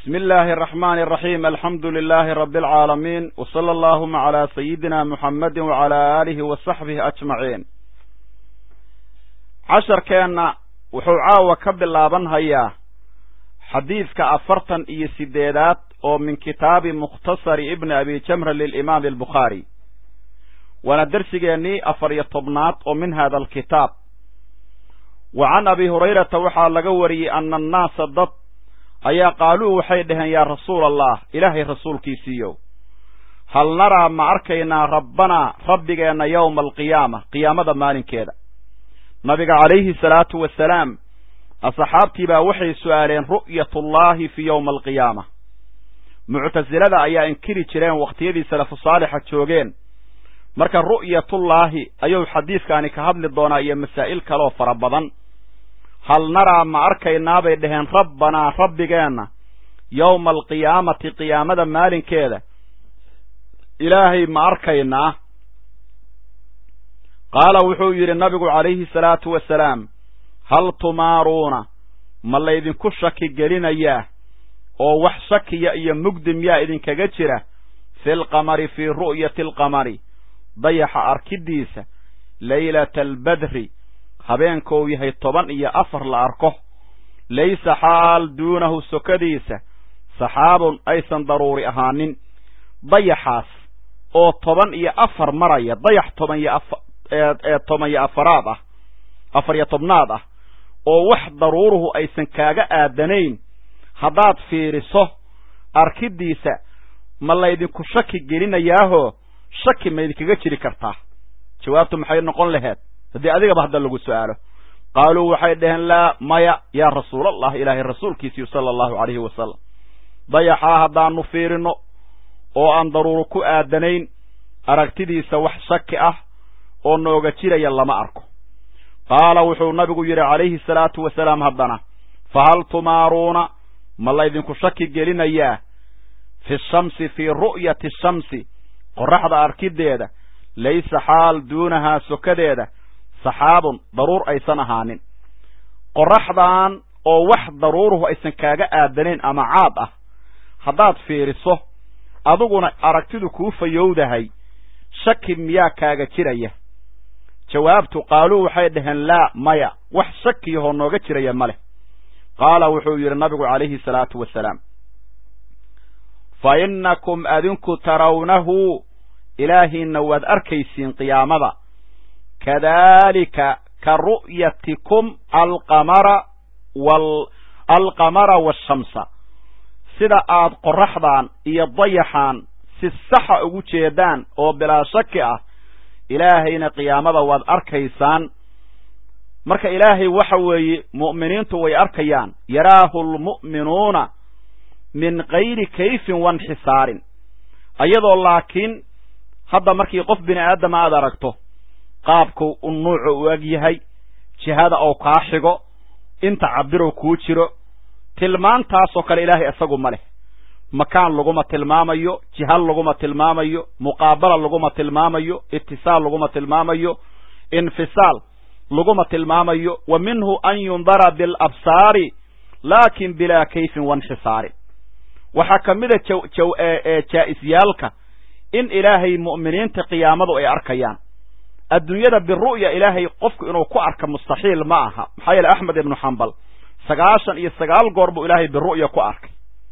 bismi illaahi araxmaani araxiim alxamdu lilaahi rabbi alcaalamiin w sala allahuma calaa sayidina muxammadi wacalaa aalihi wa saxbihi ajmaciin casharkeenna wuxuu caawa ka bilaaban hayaa xadiidka afartan iyo sideedaad oo min kitaabi mukhtasari ibni abi jamra lilimaami albukhaari waana dersigeennii afar iyo tobnaad oo min hada alkitaab wa can abi hurayrata waxaa laga wariyey ana annaasa dad ayaa qaaluu waxay dhaheen yaa rasuul allah ilaahay rasuulkiisiiyow hal naraa ma arkaynaa rabbanaa rabbigeenna yowma alqiyaama qiyaamada maalinkeeda nabiga calayhi salaatu wasalaam asxaabtii baa waxay su'aaleen ru'yatullaahi fii yowma alqiyaama muctasilada ayaa inkiri jireen wakhtiyadii salafu saalixa joogeen marka ru'yatullaahi ayuu xadiidkaani ka hadli doonaa iyo masaa'il kaleoo fara badan hal naraa ma arkaynaa bay dhaheen rabbanaa rabbigeenna yowma alqiyaamati qiyaamada maalinkeeda ilaahay ma arkaynaa qaala wuxuu yidhi nabigu calayhi salaatu wasalaam hal tumaaruuna ma laydinku shaki gelinayaa oo wax shakiya iyo mugdi miyaa idinkaga jira fi lqamari fii ru'yati alqamari dayaxa arkiddiisa laylata albadri habeenkou yahay toban iyo afar la arko laysa xaal duunahu sokadiisa saxaabun aysan daruuri ahaanin dayaxaas oo toban iyo afar maraya dayax toban iyo aee toban iyo afaraad ah afar iyo tobnaad ah oo wax daruuruhu aysan kaaga aadanayn haddaad fiiriso arkiddiisa ma laydinku shaki gelinayaahoo shaki ma idinkaga jiri kartaa jawaabtu maxay noqon laheed haddii adigaba hadda lagu su'aalo qaaluu waxay dhaheen laa maya yaa rasuulallah ilaahay rasuulkiisiiyu sala allahu calayhi wasalam dayaxaa haddaanu fiirino oo aan daruuro ku aadanayn aragtidiisa wax shaki ah oo nooga jiraya lama arko qaala wuxuu nabigu yidhi calayhi salaatu wasalaam haddana fa hal tumaaruuna ma laydinku shaki gelinayaa fi shamsi fii ru'yati shamsi qorraxda arkiddeeda laysa xaal duunahaa sokadeeda saxaabun daruur aysan ahaanin qorraxdan oo wax daruuruhu aysan kaaga aadanayn ama caad ah haddaad fiiriso adiguna aragtidu kuu fayowdahay shaki miyaa kaaga jiraya jawaabtu qaaluu waxay dhaheen laa maya wax shakiyahoo nooga jiraya ma leh qaala wuxuu yidhi nabigu calayhi salaatu wasalaam fa innakum adinku tarawnahu ilaahiinna waad arkaysiin qiyaamada kadaalika ka ru'yatikum alqamara wal alqamara waashamsa sida aad qorraxdan iyo dayaxaan si saxa ugu jeedaan oo bilaa shaki ah ilaahayna qiyaamada waad arkaysaan marka ilaahay waxa weeye mu'miniintu way arkayaan yaraahu lmu'minuuna min gayri kayfin wanxisaarin ayadoo laakiin hadda markii qof bini aadama aad aragto qaabku u nuucu u eg yahay jihada oo kaa xigo inta cabbirow kuu jiro tilmaantaasoo kale ilaahay isagu ma leh makaan laguma tilmaamayo jiha laguma tilmaamayo muqaabala laguma tilmaamayo itisaal laguma tilmaamayo infisaal laguma tilmaamayo wa minhu an yundara bilabsaari laakin bilaa kayfin wanxisaarin waxaa ka mida jaa-isyaalka in ilaahay mu'miniinta qiyaamadu ay arkayaan adduunyada biru'ya ilaahay qofku inuu ku arka mustaxiil ma aha maxaa yeele axmed ibnu xambal sagaashan iyo sagaal goor buu ilaahay biru'ya ku arkay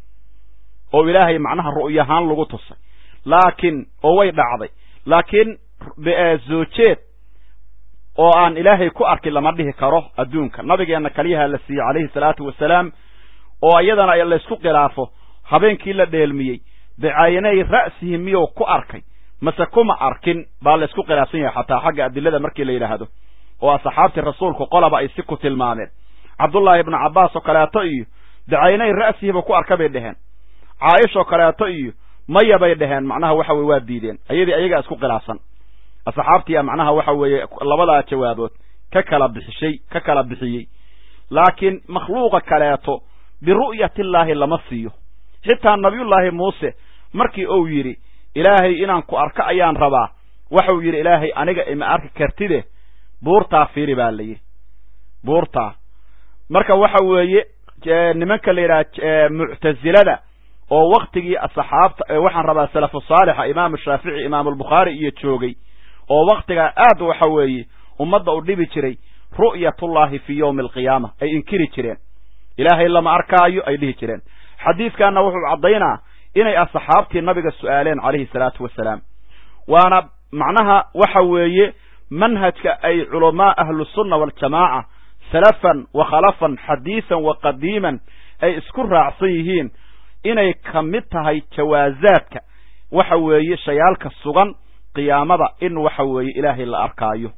oo ilaahay macnaha ru'yahaan lagu tusay laakiin oo way dhacday laakiin zoojeed oo aan ilaahay ku arkin lama dhihi karo adduunka nabigeenna kaliyaha la siiyey calayhi salaatu wasalaam oo iyadana laysku khilaafo habeenkii la dheelmiyey bicaynay ra'sihi miyuu ku arkay mase kuma arkin baa laysku khilaafsan yahay xataa xagga adilada markii la yidhaahdo oo asxaabtii rasuulku qolaba ay si ku tilmaameen cabdullaahi ibnu cabbaas oo kaleeto iyo bicaynay ra'sihiba ku arka bay dheheen caaisha oo kaleeto iyo maya bay dheheen macnaha waxa weye waa diideen ayadii ayagaa isku khilaafsan asxaabtiya macnaha waxa weeye labadaa jawaabood ka kala bixishay ka kala bixiyey laakiin makhluuqa kaleeto biru'yatillaahi lama siiyo xitaa nabiyullaahi muuse markii uu yidhi ilaahay inaan ku arko ayaan rabaa waxau yidhi ilaahay aniga ima arki kartide buurtaa fiiri baa la yidhi buurtaa marka waxa weeye nimanka la yidhaha muctasilada oo waktigii saxaabta waxaan rabaa salafu saalixa imaamu shaafici imaamulbukhaari iyo joogay oo waktigaa aad waxa weeye ummadda u dhibi jiray ru'yatullaahi fii yowmi alqiyaama ay inkiri jireen ilaahay lama arkaayo ay dhihi jireen xadiidkanna wuxuu caddaynaa inay asxaabtii nabiga su'aaleen calayhi salaatu wasalaam waana macnaha waxa weeye manhajka ay culamaa ahlusunna waaljamaaca salafan wa khalafan xadiisan wa qadiiman ay isku raacsan yihiin inay ka mid tahay jawaasaadka waxa weeye shayaalka sugan qiyaamada in waxa weeye ilaahay la arkaayo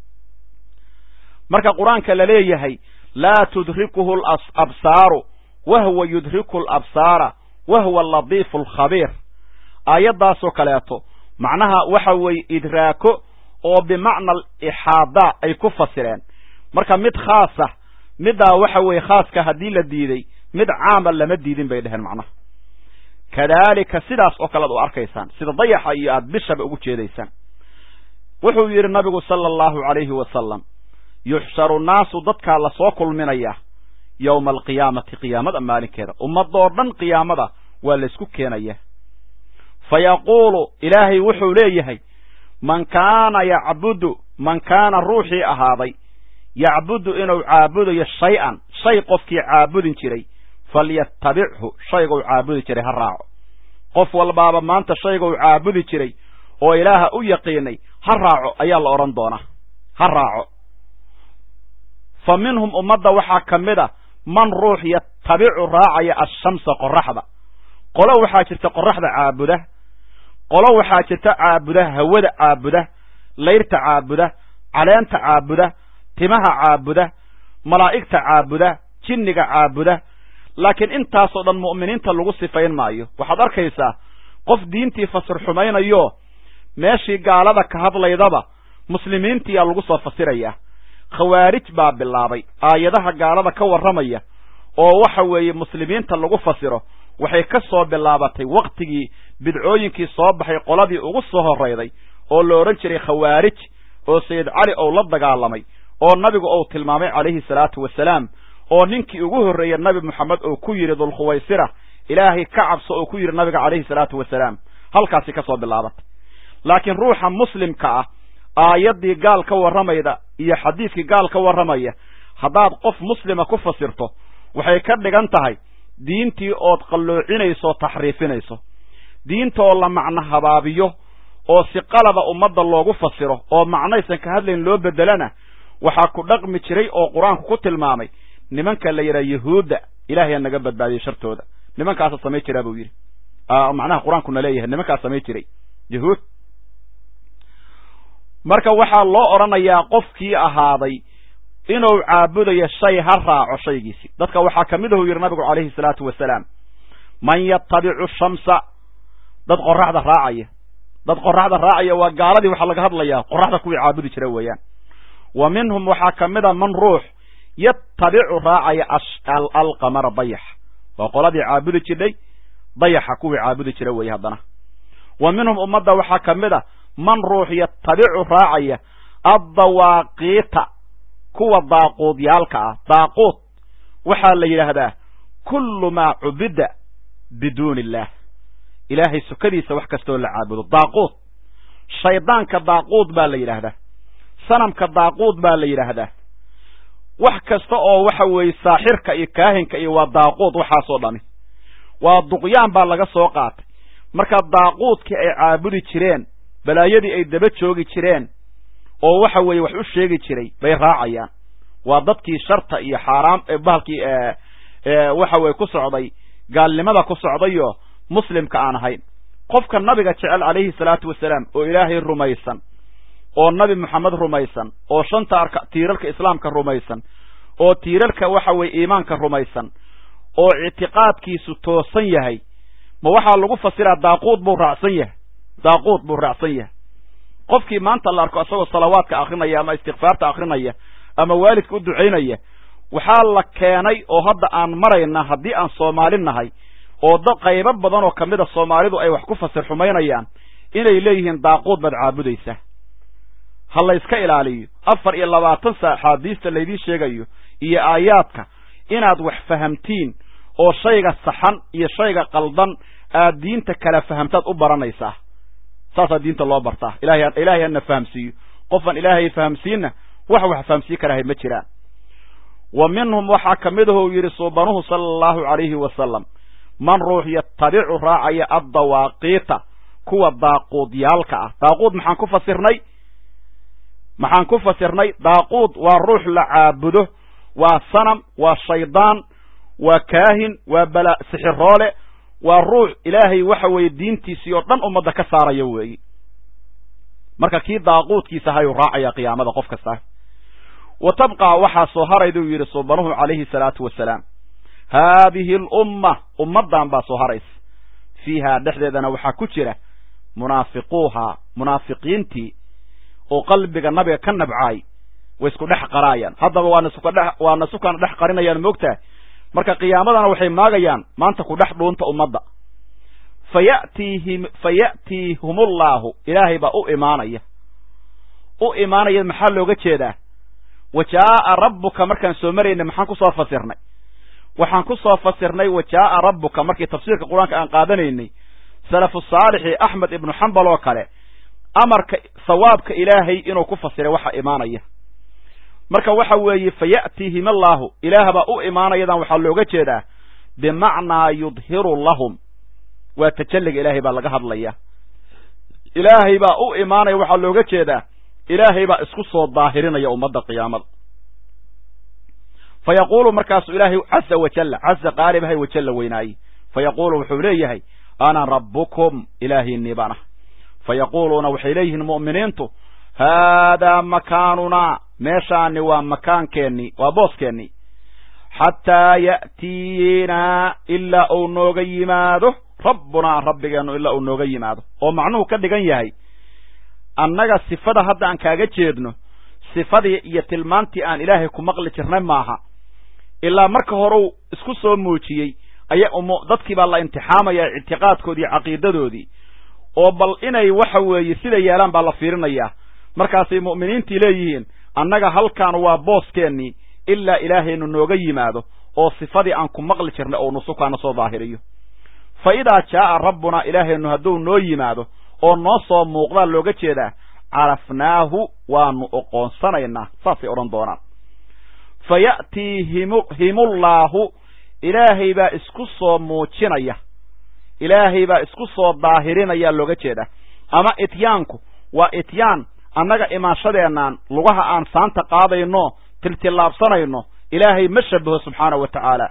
marka qur-aanka la leeyahay laa tudrikuhu alabsaaru wahwa yudriku alabsaara wahwa aladiifu alkhabiir aayaddaasoo kaleeto macnaha waxa weeye idraako oo bimacna alixaada ay ku fasireen marka mid khaasa middaa waxa weeye khaaska haddii la diiday mid caama lama diidin bay dheheen macnaha kadaalika sidaas oo kale ad u arkaysaan sida dayaxa iyo aada bishaba ugu jeedaysaan wuxuu yidhi nabigu sala allahu calayhi wasalam yuxsharu nnaasu dadkaa lasoo kulminayaa yowma alqiyaamati qiyaamada maalinkeeda ummadoo dhan qiyaamada waa laysku keenaya fa yaquulu ilaahay wuxuu leeyahay man kaana yacbudu man kaana ruuxii ahaaday yacbudu inuu caabudayo shay-an shay qofkii caabudin jiray falyatabichu shayguu caabudi jiray ha raaco qof walbaaba maanta shayguu caabudi jiray oo ilaaha u yaqiinay ha raaco ayaa la odhan doonaa ha raaco fa minhum ummadda waxaa ka mid a man ruux yatabicu raacaya ashamsa qoraxda qolo waxaa jirta qoraxda caabuda qolo waxaa jirta caabuda hawada caabuda layrta caabuda caleenta caabuda timaha caabuda malaa'igta caabuda jinniga caabuda laakiin intaasoo dhan mu'miniinta lagu sifayn maayo waxaad arkaysaa qof diintii fasir xumaynayo meeshii gaalada ka hadlaydaba muslimiintiyaa lagu soo fasirayaa khawaarij baa bilaabay aayadaha gaalada ka warramaya oo waxa weeye muslimiinta lagu fasiro waxay ka soo bilaabatay wakhtigii bidcooyinkii soo baxay qoladii ugu soo horrayday oo la odhan jiray khawaarij oo sayid cali ou la dagaalamay oo nabigu ou tilmaamay calayhi salaatu wasalaam oo ninkii ugu horreeyey nabi moxamed oo ku yidhi dulkhuwaysira ilaahay ka cabso oo ku yidhi nabiga calayhi salaatu wasalaam halkaasi ka soo bilaabatay laakiin ruuxa muslimka ah aayaddii gaal ka warramayda iyo xadiidkii gaal ka warramaya haddaad qof muslima ku fasirto waxay ka dhigan tahay diintii ood qalloocinayso o taxriifinayso diinta oo la macno habaabiyo oo si qalaba ummadda loogu fasiro oo macnaysan ka hadlayn loo beddelana waxaa ku dhaqmi jiray oo qur-aanku ku tilmaamay nimanka la yidhaha yahuudda ilaahay aa naga badbaadiyey shartooda nimankaasa samay jiraa buu yidhi macnaha qur-aankuna leeyahay nimankaas samay jiray yahuud marka waxaa loo odhanayaa qofkii ahaaday inuu caabudayo shay ha raaco shaygiisi dadka waxaa ka mid ahu yidhi nabigu calayhi salaatu wasalaam man yatabicu shamsa dad qoraxda raacaya dad qoraxda raacaya waa gaaladii waxaa laga hadlayaa qoraxda kuwii caabudi jira weeyaan wa minhum waxaa ka mid a man ruux yatabicu raacaya alqamara dayax waa qoladii caabudi jidhay dayaxa kuwii caabudi jira weeye haddana wa minhum ummadda waxaa ka mid a man ruux yatabicu raacaya addawaaqiita kuwa daaquudyaalka ah daaquud waxaa la yidhaahdaa kullu maa cubida biduuni illaah ilaahay sukadiisa wax kastooo la caabudo daaquud shaydaanka daaquud baa la yidhaahdaa sanamka daaquud baa la yidhaahdaa wax kasta oo waxa weeye saaxirka iyo kaahinka iyo waa daaquud waxaasoo dhami waa duqyaan baa laga soo qaatay marka daaquudkii ay caabudi jireen balaayadii ay daba joogi jireen oo waxa weeye wax u sheegi jiray bay raacayaan waa dadkii sharta iyo xaaraam bahalkii waxa weye ku socday gaalnimada ku socdayo muslimka aan ahayn qofka nabiga jecel calayhi salaatu wasalaam oo ilaahay rumaysan oo nabi moxamed rumaysan oo shanta arka tiirarka islaamka rumaysan oo tiirarka waxa weye iimaanka rumaysan oo ictiqaadkiisu toosan yahay ma waxaa lagu fasiraa daaquud buu raacsan yahay daaquud buu raacsan yahay qofkii maanta la arko isagoo salawaadka akrinaya ama istikfaarta akrinaya ama waalidka u ducaynaya waxaa la keenay oo hadda aan marayna haddii aan soomaali nahay oo dad qaybo badan oo ka mid a soomaalidu ay wax ku fasir xumaynayaan inay leeyihiin daaquud baad caabudaysaa ha la yska ilaaliyo afar iyo labaatan saa axaadiista laydii sheegayo iyo aayaadka inaad wax fahamtiin oo shayga saxan iyo shayga qaldan aad diinta kala fahamtaad u baranaysaa saasaa diinta loo bartaa ilahay ilaahay hana fahamsiiyo qofaan ilaahay fahamsiinna wax wax fahamsiin karahay ma jiraan wa minhum waxaa ka mid ahuu yidhi suubanuhu sala allahu calayhi wasalam man ruux yatabicu raacaya addawaaqiita kuwa daaquudyaalka ah daaquud maxaan ku fasirnay maxaan ku fasirnay daaquud waa ruux la caabudo waa sanam waa shaydaan waa kaahin waa bala sixiroole waa ruux ilaahay waxa weeye diintiisii oo dhan ummadda ka saaraya weeyi marka kii daaquudkiisa hayuu raacaya qiyaamada qof kasta wa tabqaa waxaa soo harayduu yidhi suubanuhu calayhi salaatu wasalaam haadihi alumma ummaddan baa soo haraysa fiihaa dhexdeedana waxaa ku jira munaafiquuhaa munaafiqiintii oo qalbiga nabiga ka nabcaay way isku dhex qaraayaan haddaba waana sukadhe waana sukana dhex qarinayaan moogtahay marka qiyaamadana waxay maagayaan maanta ku dhex dhuunta ummadda fa yatiihim fa ya'tiihumullaahu ilaahay baa u imaanaya u imaanaya maxaa looga jeedaa wa jaa'a rabbuka markaan soo maraynay maxaan ku soo fasirnay waxaan ku soo fasirnay wa jaa'a rabbuka markii tafsiirka qur-aanka aan qaadanaynay salafu saalixi axmed ibnu xambal oo kale amarka sawaabka ilaahay inuu ku fasiray waxa imaanaya marka waxa weeye fa ya'tiihim allaahu ilaah baa u imaanayadan waxaa looga jeedaa bimacnaa yudhiru lahum waa tajalliga ilaahay baa laga hadlaya ilaahay baa u imaanaya waxaa looga jeedaa ilaahay baa isku soo daahirinaya ummadda qiyaamada fa yaquulu markaasu ilaahay caza wajalla caza qaalibahay wajalla weynaaye fa yaquulu wuxuu leeyahay ana rabbukum ilaahiinii baan ah fa yaquuluuna waxay leeyihiin mu'miniintu haadaa makaanunaa meeshaani waa makaankeenni waa booskeenni xataa ya'tiinaa ilaa uu nooga yimaado rabbunaa rabbigeennu ilaa uu nooga yimaado oo macnuhu ka dhigan yahay annaga sifada hadda aan kaaga jeedno sifadii iyo tilmaantii aan ilaahay ku maqli jirnay maaha ilaa marka horeu isku soo muujiyey aya dadkii baa la imtixaamaya ictiqaadkoodii caqiidadoodii oo bal inay waxa weeye sida yeelaan baa la fiirinayaa markaasay mu'miniintii leeyihiin annaga halkaan waa booskeenii ilaa ilaahaynu nooga yimaado oo sifadii aan ku maqli jirnay oo nusukaana soo daahiriyo fa idaa jaa'a rabbunaa ilaahaynu hadduu noo yimaado oo noo soo muuqdaa looga jeedaa carafnaahu waanu oqoonsanaynaa saasay odhan doonaan fa ya'tiihimullaahu ilaahay baa isku soo muujinaya ilaahay baa isku soo daahirinaya looga jeedaa ama ityaanku waa ityaan annaga imaanshadeennan lugaha aan saanta qaadayno tiltillaabsanayno ilaahay ma shabaho subxaana wa tacaala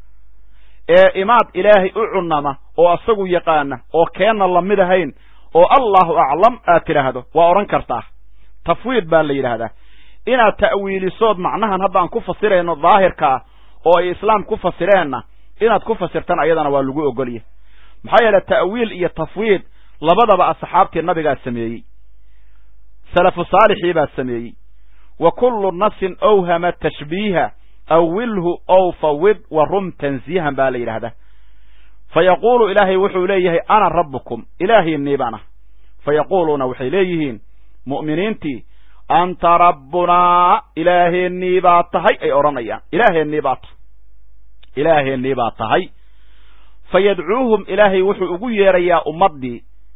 ee imaad ilaahay u cunnama oo asagu yaqaana oo keenna lamid ahayn oo allahu aclam aad tidhaahdo waa odhan kartaa tafwiid baa la yidhaahdaa inaad ta'wiilisood macnahan haddaan ku fasirayno daahirkaa oo ay islaam ku fasireenna inaad ku fasirtan ayadana waa lagu ogolya maxaa yeele ta'wiil iyo tafwiid labadaba asxaabtii nabigaa sameeyey salafu saalixii baa sameeyey wa kullu nafsin awhama tashbiiha awilhu ow fawid wa rum tansiihan baa la yidhaahdaa fa yaquulu ilaahay wuxuu leeyahay ana rabbukum ilaahiinii baan ah fa yaquuluuna waxay leeyihiin mu'miniintii anta rabbunaa ilaaheennii baa tahay ay odhanayaan ilaaheennii baa tahay ilaaheennii baa tahay fa yadcuuhum ilaahay wuxuu ugu yeerayaa ummaddii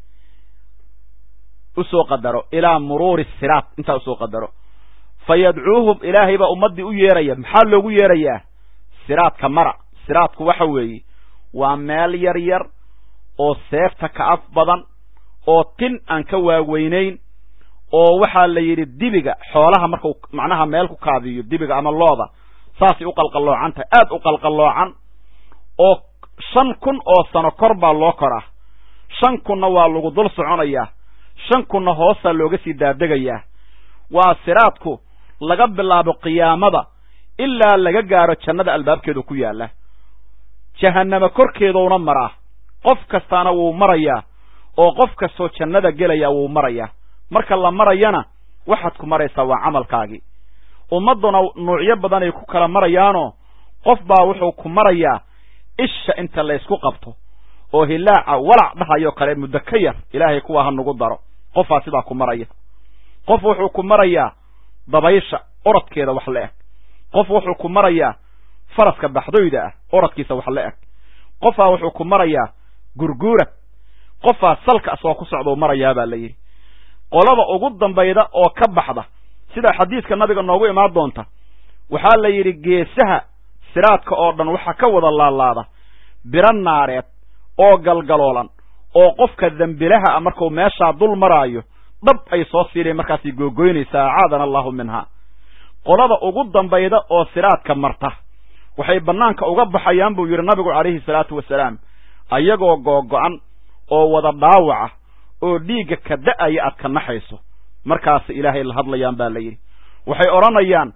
usoo qadaro ilaa muruuri siraat intaa usoo qadaro fa yadcuuhum ilaahay baa ummaddii u yeeraya maxaa loogu yeerayaa siraadka mara siraadku waxa weeye waa meel yar yar oo seefta ka af badan oo tin aan ka waaweynayn oo waxaa la yidhi dibiga xoolaha markuu macnaha meel ku kaadiyo dibiga ama looda saasay u qalqalloocan tahay aad u qalqalloocan oo shan kun oo sano kor baa loo koraa shan kunna waa lagu dul soconayaa shan kunna hoosaa looga sii daadegayaa waa siraadku laga bilaabo qiyaamada ilaa laga gaaro jannada albaabkeedu ku yaalla jahannamo korkeeduuna maraa qof kastaana wuu marayaa oo qof kastoo jannada gelaya wuu marayaa marka la marayana waxaad ku maraysaa waa camalkaagii ummadduna nuucyo badanay ku kala marayaanoo qof baa wuxuu ku marayaa isha inta laysku qabto oo hilaaca walac dhahayoo kale muddo ka yar ilaahay kuwaa ha nagu daro qofaa sidaa ku maraya qof wuxuu ku marayaa dabaysha orodkeeda wax la eg qof wuxuu ku marayaa faraska baxdoyda ah orodkiisa wax la eg qofaa wuxuu ku marayaa gurguurad qofaa salka asagoo ku socdau marayaa baa la yidhi qolada ugu dambayda oo ka baxda sida xadiidka nabiga noogu imaan doonta waxaa la yidhi geesaha siraadka oo dhan waxaa ka wada laalaada biro naareed oo galgaloolan oo qofka dembilaha a markuu meeshaa dul maraayo dhab ay soo siinayn markaasay googoynaysaa acaadana allahu minhaa qolada ugu dambayda oo siraadka marta waxay bannaanka uga baxayaan buu yidhi nabigu calayhi salaatu wasalaam ayagoo googo'an oo wada dhaawaca oo dhiigga ka da'aya aad ka naxayso markaasa ilaahay la hadlayaan baa la yidhi waxay odhanayaan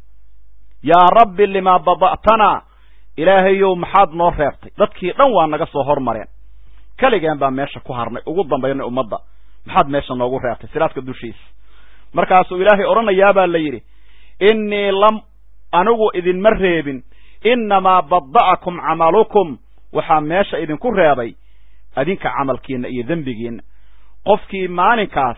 yaa rabbi limaa bada'tanaa ilaahayow maxaad noo reebtay dadkii dhan waa naga soo hormareen keligeen baa meesha ku harnay ugu dambaynay ummadda maxaad meesha noogu reebtay siraadka dushiisa markaasuu ilaahay odhanayaa baa la yidhi innii lam anigu idinma reebin innamaa bada'akum camalukum waxaa meesha idinku reebay adinka camalkiinna iyo dembigiinna qofkii maalinkaas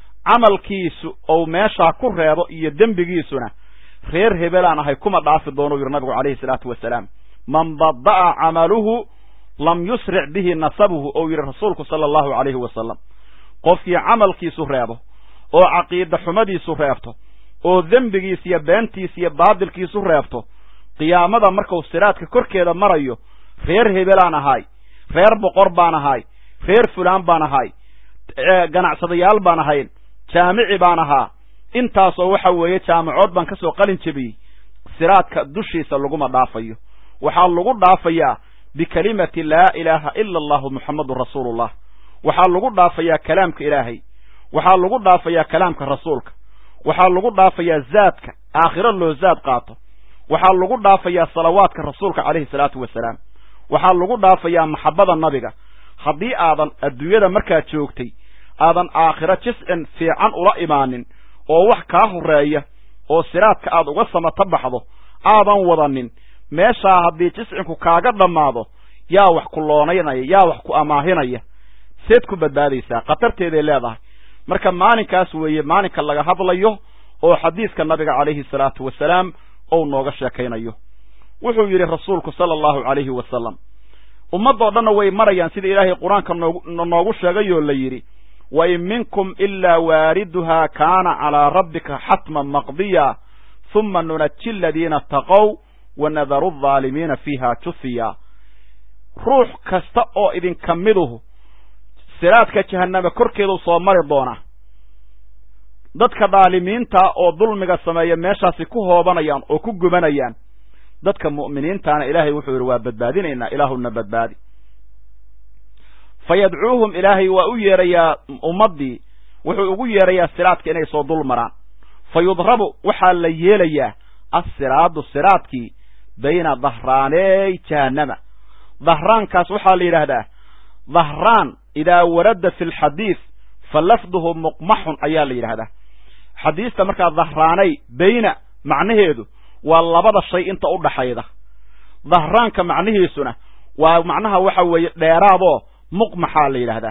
camalkiisu ou meeshaa ku reebo iyo dembigiisuna reer hebelaan ahay kuma dhaafi doonuu yidhi nabigu calayhi salaatu wasalaam man bada'a camaluhu lam yusric bihi nasabuhu ou yidhi rasuulku sala allahu calayhi wasalam qofkii camalkiisu reebo oo caqiida xumadiisu reebto oo dembigiis iyo beentiis iyo baadilkiisu reebto qiyaamada markuu siraadka korkeeda marayo reer hebelaan ahay reer boqor baan ahay reer fulaan baan ahay ganacsadayaal baan ahayn jaamici baan ahaa intaasoo waxa weeye jaamacood baan ka soo qalin jebiyey siraadka dushiisa laguma dhaafayo waxaa lagu dhaafayaa bikalimati laa ilaaha ila allahu muxammedun rasuulullah waxaa lagu dhaafayaa kalaamka ilaahay waxaa lagu dhaafayaa kalaamka rasuulka waxaa lagu dhaafayaa zaadka aakhiro loo zaad qaato waxaa lagu dhaafayaa salawaadka rasuulka calayhi salaatu wasalaam waxaa lagu dhaafayaa maxabbada nabiga haddii aadan adduunyada markaad joogtay aadan aakhiro jiscin fiican ula imaanin oo wax kaa horreeya oo siraadka aad uga samato baxdo aadan wadanin meeshaa haddii jiscinku kaaga dhammaado yaa wax ku loonaynaya yaa wax ku amaahinaya seed ku badbaadaysaa khatarteeday leedahay marka maalinkaas weeye maalinka laga hadlayo oo xadiiska nabiga calayhi salaatu wasalaam ou nooga sheekaynayo wuxuu yidhi rasuulku sala allahu calayhi wasalam ummaddoo dhanna way marayaan sida ilaahay qur-aanka noogu sheegayoo la yidhi wa in minkum ilaa waariduhaa kaana calaa rabbika xatman maqdiya huma nunaji aladiina taqow wa nadaru aldaalimiina fiiha jufiya ruux kasta oo idinka miduhu siraadka jahanname korkeedu soo mari doona dadka dhaalimiinta oo dulmiga sameeya meeshaasi ku hoobanayaan oo ku gubanayaan dadka mu'miniintaana ilaahay wuxuu yidhi waa badbaadinaynaa ilaahuna badbaadi fa yadcuuhum ilaahay waa u yeerayaa ummaddii wuxuu ugu yeerayaa siraadka inay soo dul maraan fa yudrabu waxaa la yeelayaa assiraadu siraadkii bayna dahraaney jahannama dahraankaas waxaa la yidhaahdaa dahraan idaa warada fi lxadiid fa lafduhu muqmaxun ayaa la yidhahdaa xadiista markaa dahraanay bayna macnaheedu waa labada shay inta u dhaxayda dahraanka macnihiisuna waa macnaha waxa weeye dheeraadoo muqmaxaa la yidhaahdaa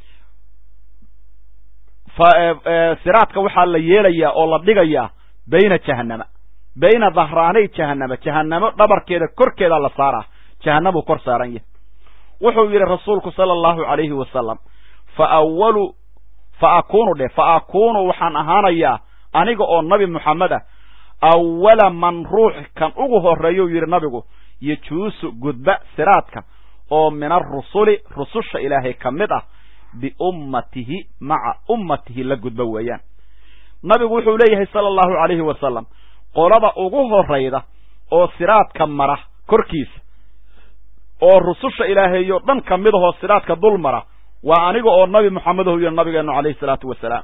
siraadka waxaa la yeelayaa oo la dhigayaa bayna jahannama bayna dahraanay jahannama jahanamo dhabarkeeda korkeeda la saaraa jahanamuu kor saaran yahay wuxuu yidhi rasuulku sala allahu calayhi wasalam fa awalu fa akuunu dheh fa akuunu waxaan ahaanayaa aniga oo nabi moxamed ah awala man ruux kan ugu horreeyuu yidhi nabigu yejuusu gudba siraadka oo min arusuli rususha ilaahay ka mid ah biummatihi maca ummatihi la gudba weeyaan nabigu wuxuu leeyahay sala allahu calayhi wasalam qolada ugu horrayda oo siraadka mara korkiisa oo rususha ilaahayo dhan ka mid ahoo siraadka dul mara waa aniga oo nabi moxamedahu yidhi nabigeennu calayhi salaatu wasalaam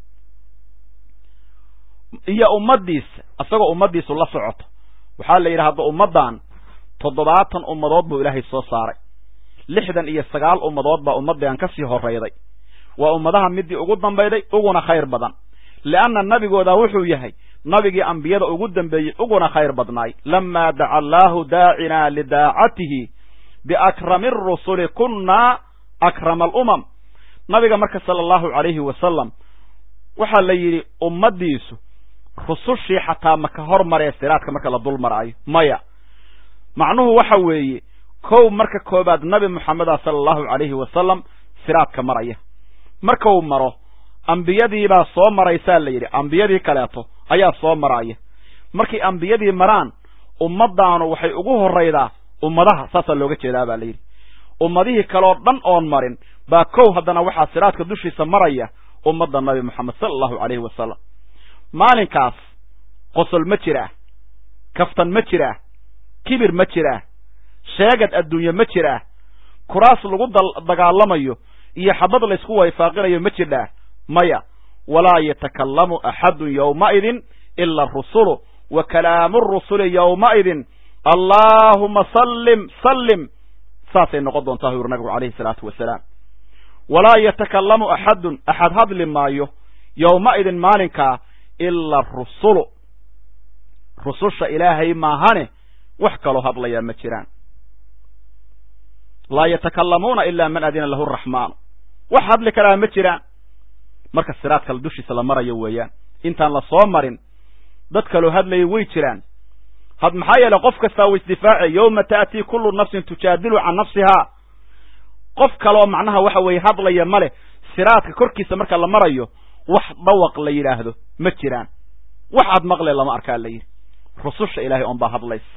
iyo ummaddiisa isagoo ummaddiisu la socoto waxaa la yidhi hadda ummaddan toddobaatan ummadood buu ilaahay soo saaray lixdan iyo sagaal ummadood baa ummaddan ka sii horrayday waa ummadaha midii ugu dambayday uguna khayr badan lianna nabigooda wuxuu yahay nabigii ambiyada ugu dambeeyey uguna khayr badnaay lamaa daca allaahu daacinaa lidaacatihi biakrami arusuli kunnaa akrama alumam nabiga marka sala allahu calayhi wasalam waxaa la yidhi ummaddiisu rusushii xataa maka hormaree siraadka marka la dul maraayo maya macnuhu waxa weeye kow marka koobaad nabi moxameda sala allahu calayhi wasalam siraadka maraya marka uu maro ambiyadiibaa soo maraysaa la yidhi ambiyadii kaleeto ayaa soo maraya markay ambiyadii maraan ummaddaanu waxay ugu horraydaa ummadaha saasaa looga jeedaa baa la yidhi ummadihii kaleoo dhan oon marin baa kow haddana waxaa siraadka dushiisa maraya ummadda nabi moxamed sala allahu calayhi wasalam maalinkaas qosol ma jiraa kaftan ma jiraa kibir ma jiraa sheegad adduunye ma jiraa kuraas lagu dagaalamayo iyo xabad laysku wayfaaqinayo ma jirdhaa maya walaa yatakallamu axadun yowmaidin ila arusulu wa kalaamu rusuli yowmaidin allaahuma sallim sallim saasay noqon doontaa yuri nabigu calayhi salaatu wasalaam walaa yatakallamu axadun axad hadli maayo yowmaidin maalinkaa ila arusulu rususha ilaahay maahane wax kaloo hadlayaa ma jiraan laa yatakallamuuna ila man adina lahu araxmaanu wax hadli karaa ma jiraan marka siraadkale dushiisa la marayo weeyaan intaan la soo marin dad kaloo hadlaya way jiraan had maxaa yeeley qof kastaa wa isdifaace yowma ta'tii kullu nafsin tujaadilu can nafsihaa qof kaleoo macnaha waxa weeye hadlaya ma leh siraadka korkiisa marka la marayo wax dhawaq la yidhaahdo ma jiraan wax aad maqle lama arkaa la yidhi rususha ilaahay oon baa hadlaysa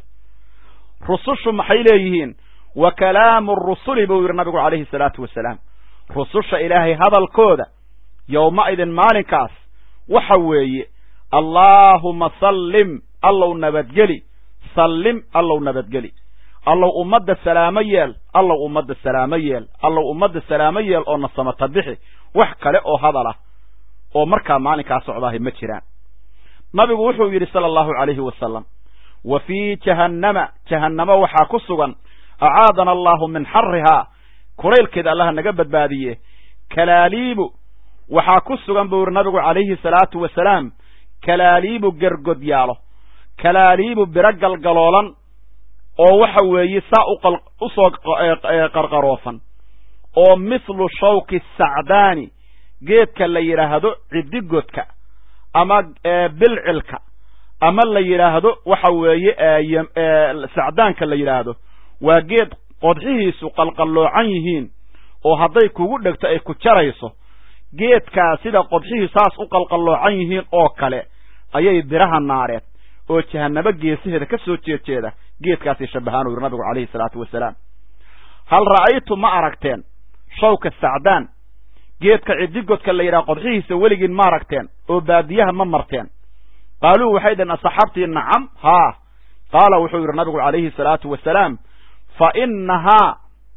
rusushu maxay leeyihiin wa kalaamu rusuli buu yidhi nabigu calayhi salaatu wasalaam rususha ilaahay hadalkooda yowmaidin maalinkaas waxa weeye allaahuma sallim allow nabadgeli sallim allow nabadgeli allow ummadda salaamo yeel allow ummadda salaamo yeel allow ummadda salaamo yeel oo nasamata bixi wax kale oo hadal ah oo markaa maalinkaa socdaahay ma jiraan nabigu wuxuu yidhi sala allahu calayhi wasalam wa fii jahannama jahannamo waxaa ku sugan acaadana allahu min xarihaa kulaylkeeda allaha naga badbaadiye kalaaliibu waxaa ku sugan buu yidhi nabigu calayhi salaatu wasalaam kalaaliibu gergodyaalo kalaaliibu biro galgaloolan oo waxa weeye saa usoo qarqaroofan oo mithlu shawki sacdaani geedka la yidhaahdo ciddigodka ama bilcilka ama la yidhaahdo waxa weeye sacdaanka la yidhaahdo waa geed qodxihiisu qalqalloocan yihiin oo hadday kugu dhegto ay ku jarayso geedkaa sida qodxihii saas u qalqalloocan yihiin oo kale ayay biraha naareed oo jahanabo geesaheeda ka soo jeedjeeda geedkaasay shabahaan u yidhi nabigu calayhi salaatu wasalaam hal ra'aytu ma aragteen shawka sacdaan geedka ciddigodka la yidhaha qodxihiisa weligiin ma aragteen oo baadiyaha ma marteen qaaluu waxay dhaheen asaxaabtii nacam haa qaala wuxuu yidhi nabigu calayhi salaatu wasalaam fa innahaa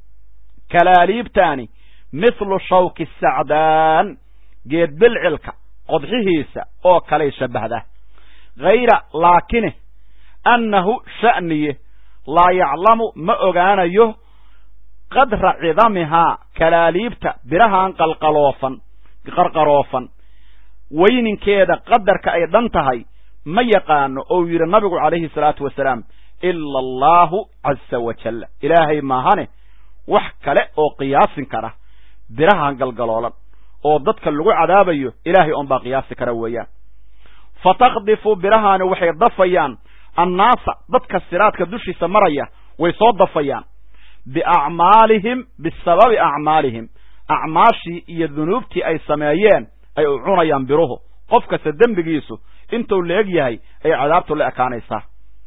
kalaaliibtaani mithlu shawki sacdaan geed bilcilka qodxihiisa oo kalay shabbahda hayra laakine annahu sha'niye laa yaclamu ma ogaanayo qadra cidamihaa kalaaliibta birahan qalqaloofan qarqaroofan weyninkeeda qadarka ay dhan tahay ma yaqaano ou yidhi nabigu calayhi salaatu wasalaam ila allaahu caza wajalla ilaahay maahane wax kale oo qiyaasin kara birahan galgaloolan oo dadka lagu cadaabayo ilaahay oon baa qiyaasi kara weeyaan fa takdifu birahaani waxay dafayaan annaasa dadka siraadka dushiisa maraya way soo dafayaan biacmaalihim bisababi acmaalihim acmaashii iyo dunuubtii ay sameeyeen ay u cunayaan biruhu qof kasta dembigiisu intuu la eg yahay ayay cadaabtu la ekaanaysaa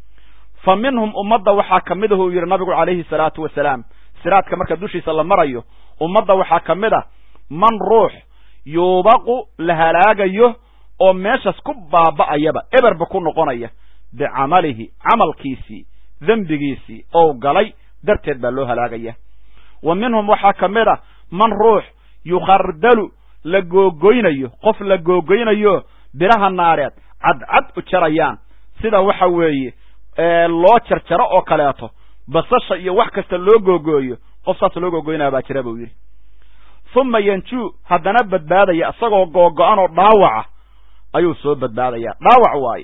fa minhum ummadda waxaa ka mid ahuu yidhi nabigu calayhi salaatu wasalaam siraadka marka dushiisa la marayo ummadda waxaa ka mid a man ruux yuubaqu la halaagayo oo meeshaas ku baaba'ayaba eberba ku noqonaya bicamalihi camalkiisii dembigiisii ou galay darteed baa loo halaagaya wa minhum waxaa ka mid a man ruux yukhardalu la googoynayo qof la googoynayo biraha naareed cadcad u jarayaan sida waxa weeye loo jarjaro oo kaleeto basasha iyo wax kasta loo googooyo qof saas loo googoynaya baa jira buu yidhi uma yanjuu haddana badbaadaya isagoo googo-an oo dhaawaca ayuu soo badbaadaya dhaawac waaye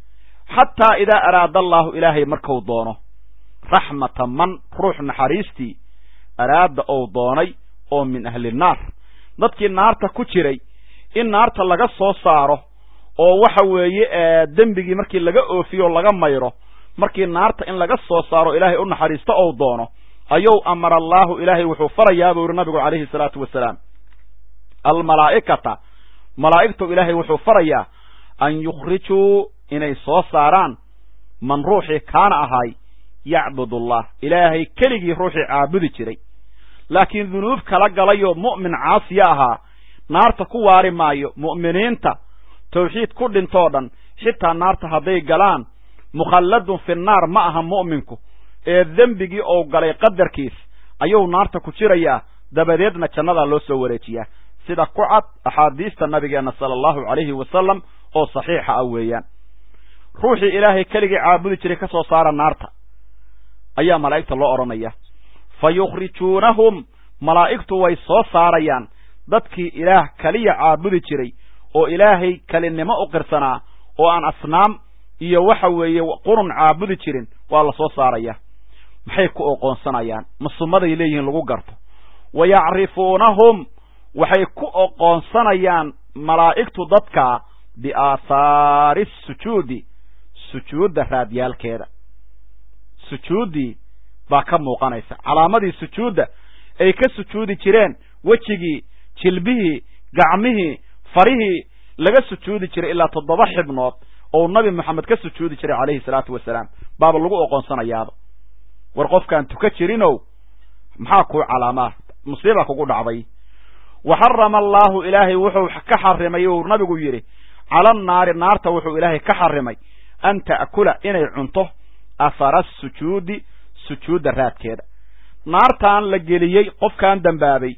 xataa idaa araada allaahu ilaahay marku doono raxmata man ruux naxariistii araada ou doonay oo min ahli naar dadkii naarta ku jiray in naarta laga soo saaro oo waxa weeye dembigii markii laga oofiyo o laga mayro markii naarta in laga soo saaro ilaahay u naxariisto ou doono ayuu amara allaahu ilaahay wuxuu farayaa buu yihi nabigu calayhi salaatu wasalaam almalaa'ikata malaa'igtu ilaahay wuxuu farayaa an yukhrijuu inay soo saaraan man ruuxii kaana ahay yacbud allah ilaahay keligii ruuxii caabudi jiray laakiin dunuub kala galayoo mu'min caasiya ahaa naarta ku waari maayo mu'miniinta tawxiid ku dhintoo dhan xitaa naarta hadday galaan mukhalladun fi naar ma aha mu'minku ee dembigii ou galay qadarkiis ayuu naarta ku jirayaa dabadeedna jannadaa loo soo wareejiyaa sida ku cad axaadiista nabigeenna sala allahu calayhi wasalam oo saxiixa ah weeyaan ruuxii ilaahay keligii caabudi jiray ka soo saara naarta ayaa malaa'igta loo odhanaya fa yukhrijuunahum malaa'igtu way soo saarayaan dadkii ilaah keliya caabudi jiray oo ilaahay kelinimo u qirsanaa oo aan asnaam iyo waxa weeye qurun caabudi jirin waa la soo saaraya maxay ku oqoonsanayaan masumaday leeyihiin lagu garto wa yacrifuunahum waxay ku oqoonsanayaan malaa'igtu dadka biaathaari sujuudi sujuudda raadyaalkeeda sujuuddii baa ka muuqanaysa calaamadii sujuudda ay ka sujuudi jireen wejigii jilbihii gacmihii farihii laga sujuudi jiray ilaa toddoba xibnood oo nabi moxamed ka sujuudi jiray calayhi salaatu wasalaam baaba lagu oqoonsanayaaba war qofkaan tuka jirinow maxaa kuu calaamaa musiiba kugu dhacday wa xarama allaahu ilaahay wuxuu ka xarimay uu nabigu yidhi cala annaari naarta wuxuu ilaahay ka xarimay an ta'kula inay cunto afara sujuudi sujuudda raadkeeda naartaan la geliyey qofkaan dembaabay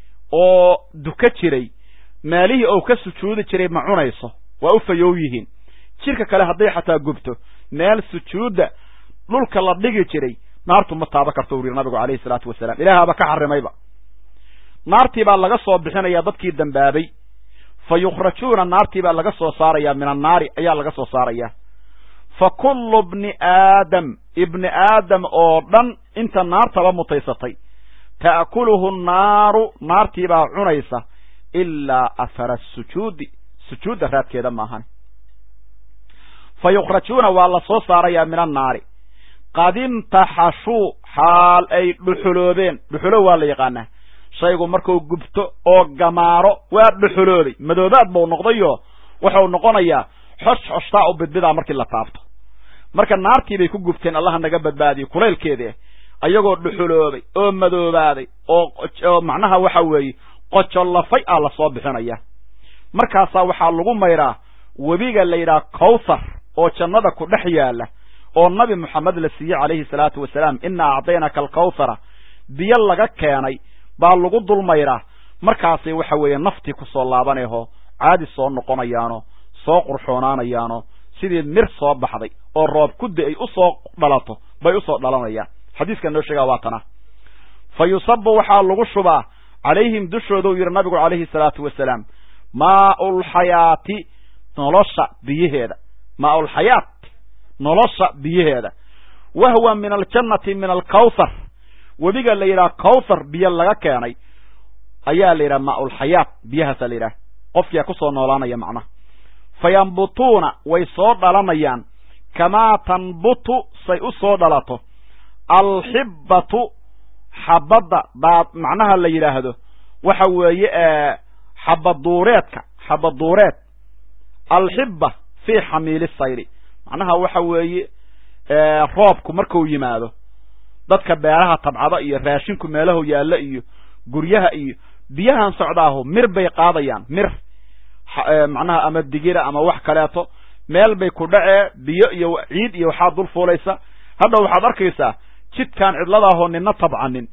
oo duka jiray meelihii ou ka sujuudi jiray ma cunayso waa u fayow yihiin jirka kale hadday xataa gubto meel sujuudda dhulka la dhigi jiray naartu ma taaba karto u yidhi nabigu calayhi salaatu wasalaam ilaahaaba ka xarimayba naartii baa laga soo bixinayaa dadkii dembaabay fa yukhrajuuna naartii baa laga soo saarayaa min annaari ayaa laga soo saarayaa fa kullu bni aadam ibni aadam oo dhan inta naartaba mutaysatay ta'kuluhu nnaaru naartii baa cunaysa ilaa afara sujuudi sujuudda raadkeeda maahan fa yukhrajuuna waa la soo saarayaa min annaari qad imtaxashuu xaal ay dhuxuloobeen dhuxulo waa la yaqaanaa shaygu markuu gubto oo gamaaro waa dhuxuloobay madoobaad buu noqdayoo wuxuu noqonayaa xosh xoshtaa u bidbidaa markii la taabto marka naartii bay ku gubteen allaha naga badbaadiyo kulaylkeedii ayagoo dhuxuloobay oo madoobaaday oo macnaha waxa weeye qojollafay ah lasoo bixinaya markaasaa waxaa lagu mayraa webiga la yidhaha kawthar oo jannada ku dhex yaalla oo nabi moxamed la siiyey calayhi salaatu wasalaam inaa acdaynaka alkawthara biyo laga keenay baa lagu dul mayraa markaasay waxa weeye naftii ku soo laabanayho caadi soo noqonayaano soo qurxoonaanayaano sidii mir soo baxday oo roob kuddi ay u soo dhalato bay usoo dhalanayaan xadiiskan noo sheegaa waa tana fa yusabu waxaa lagu shubaa calayhim dushooda uu yidhi nabigu calayhi salaatu wasalaam maaulxayaati nolosha biyaheeda maaulxayaat nolosha biyaheeda wahwa min aljannati min alkawthar webiga la yidhaha kawthar biyo laga keenay ayaa la yidhaha maaulxayaat biyahaasa la yidhaha qofkiyaa kusoo noolaanaya macnaha fa yambutuuna way soo dhalanayaan kamaa tanbutu say u soo dhalato alxibbatu xabadda daad macnaha la yidhaahdo waxa weeye xabaduureedka xabaduureed alxibba fii xamiili sayri macnaha waxa weeye roobku marku yimaado dadka beeraha tabcada iyo raashinku meelahu yaallo iyo guryaha iyo biyahan socdaahu mir bay qaadayaan mir macnaha ama digira ama wax kaleeto meel bay ku dhacee biyo iyo ciid iyo waxaa dul fuulaysa hadha waxaad arkaysaa jidkaan cidladaahoo nina tabcanin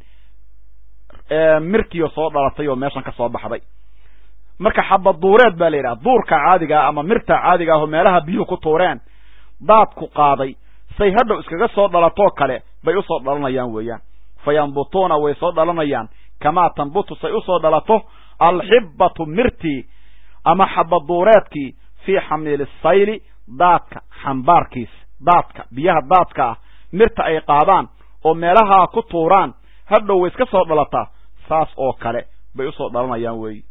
mirtiio soo dhalatay oo meeshan ka soo baxday marka xabaduureed baa la yidhaha duurka caadigaa ama mirta caadiga ahoo meelaha biyuhu ku tuureen daadku qaaday say hadhow iskaga soo dhalatoo kale bay usoo dhalanayaan weeyaan fa yambutuuna way soo dhalanayaan kamaa tanbutu say usoo dhalato alxibbatu mirtii ama xabaduureedkii fii xamiili sayli daadka xambaarkiis daadka biyaha daadka ah mirta ay qaadaan oo meelahaa ku tuuraan hadhow way iska soo dhalataa saas oo kale bay usoo dhalanayaan weeyi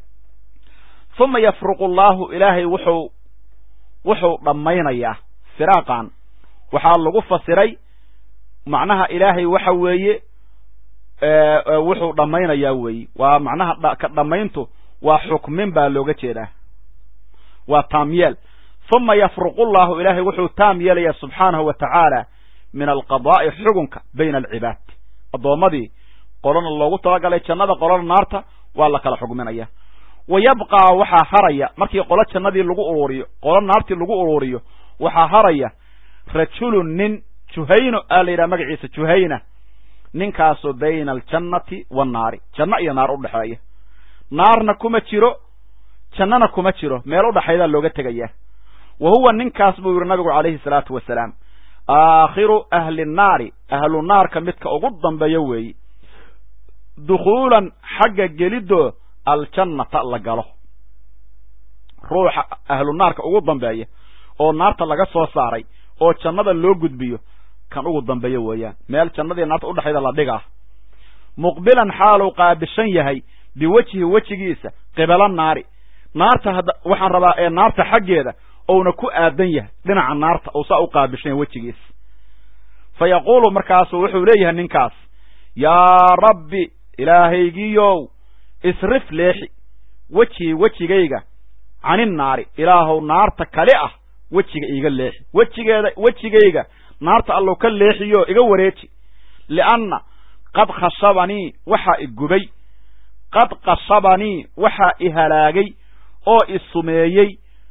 uma yafruqu allaahu ilaahay wuxuu wuxuu dhammaynayaa firaaqan waxaa lagu fasiray macnaha ilaahay waxa weeye wuxuu dhammaynayaa weeye waa macnaha ka dhammayntu waa xukmin baa looga jeedaa waa taamyeel uma yafruqu llahu ilaahay wuxuu taam yeelaya subxaanahu wa tacaala min alqadaa'i xugunka bayna alcibaad addoommadii qolona loogu talagalay jannada qolona naarta waa la kala xugminaya wa yabqaa waxaa haraya markii qolo jannadii lagu ururiyo qolo naartii lagu ururiyo waxaa haraya rajulun nin juhayno aa la yidhaha magaciisa juhayna ninkaasoo bayna aljannati waannaari janno iyo naar udhexeeya naarna kuma jiro jannana kuma jiro meel udhexaydaa looga tegaya wa huwa ninkaas buu yidhi nabigu calayhi salaatu wasalaam aakhiru ahli nnaari ahlu naarka midka ugu dambeeya weeye dukhuulan xagga gelidoo aljannata la galo ruuxa ahlu naarka ugu dambeeya oo naarta laga soo saaray oo jannada loo gudbiyo kan ugu dambeeya weeyaan meel jannadii naarta udhexayda la dhigaa muqbilan xaaluu qaabishan yahay biwejhi wejigiisa qibala naari naarta hadda waxaan rabaa ee naarta xaggeeda ouna ku aadan yahay dhinaca naarta ou saa u qaabishan yahay wejigiisa fa yaquulu markaasu wuxuu leeyahay ninkaas yaa rabbi ilaahaygiyow isrif leexi wejhii wejigayga caninnaari ilaahow naarta kali ah wejiga iiga leexi wejigeeda wejigayga naarta allow ka leexiyo iga wareeji lianna qad khashabanii waxaa i gubay qad khashabanii waxaa i halaagay oo i sumeeyey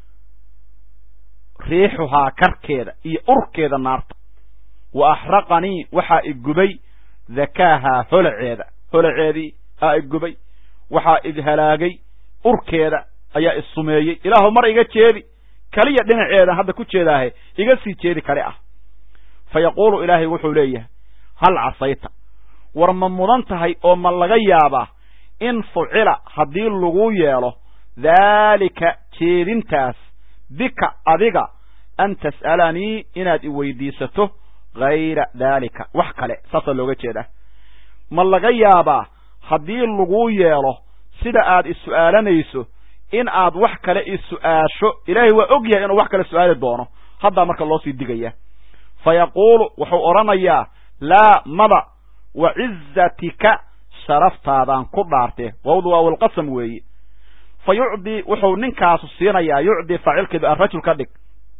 riixuhaa karkeeda iyo urkeeda naarta wa axraqanii waxaa i gubay dakaahaa holaceeda holaceedii aa i gubay waxaa i halaagay urkeeda ayaa i sumeeyey ilaahu mar iga jeedi kaliya dhinaceeda hadda ku jeedaahe iga sii jeedi kale ah fa yaquulu ilaahay wuxuu leeyahay hal casayta war ma mudan tahay oo ma laga yaabaa in fucila haddii lagu yeelo daalika jeedintaas bika adiga an tas'alanii inaad i weydiisato hayra daalika wax kale saasaa looga jeedaa ma laga yaabaa haddii lagu yeelo sida aad is-su'aalanayso in aad wax kale is-su'aasho ilaahay waa og yahay inuu wax kale su'aali doono haddaa marka loo sii digaya fa yaquulu wuxuu odhanayaa laa mada wa cizatika sharaftaadaan ku dhaartee wawdu waa walqasam weeye fa yucdii wuxuu ninkaasu siinayaa yucdii faacilkeedu arajul ka dhig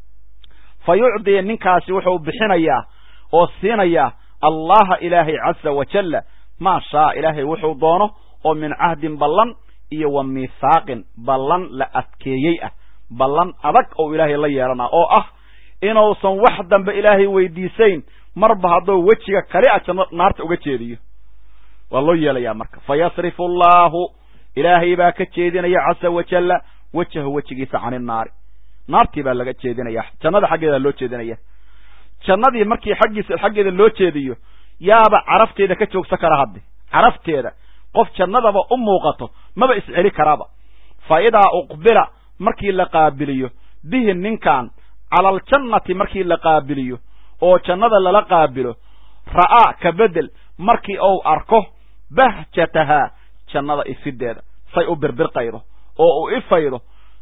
fa yucdii ninkaasi wuxuu bixinayaa oo siinayaa allaha ilaahay caza wajalla maa shaa ilaahay wuxuu doono oo min cahdin ballan iyo wa miithaaqin ballan la adkeeyey ah ballan adag oo ilaahay la yeelanaa oo ah inuusan wax dambe ilaahay weydiisayn marba hadduu wejiga kali a janno naarta uga jeediyo waa loo yeelayaa marka fa yasrifu allaahu ilaahay baa ka jeedinaya casa wajalla wejahu wejigiisa cani naari naartii baa laga jeedinaya jannada xaggeeda loo jeedinaya jannadii markii xaggiisa xaggeeda loo jeediyo yaaba carafteeda ka joogsan kara hadde carafteeda qof jannadaba u muuqato maba isceli karaaba fa idaa uqbila markii la qaabiliyo bihi ninkan cala aljannati markii la qaabiliyo oo jannada lala qaabilo ra'aa ka bedel markii uu arko bahjatahaa jannada ifideeda say u birbirqaydo oo u ifaydo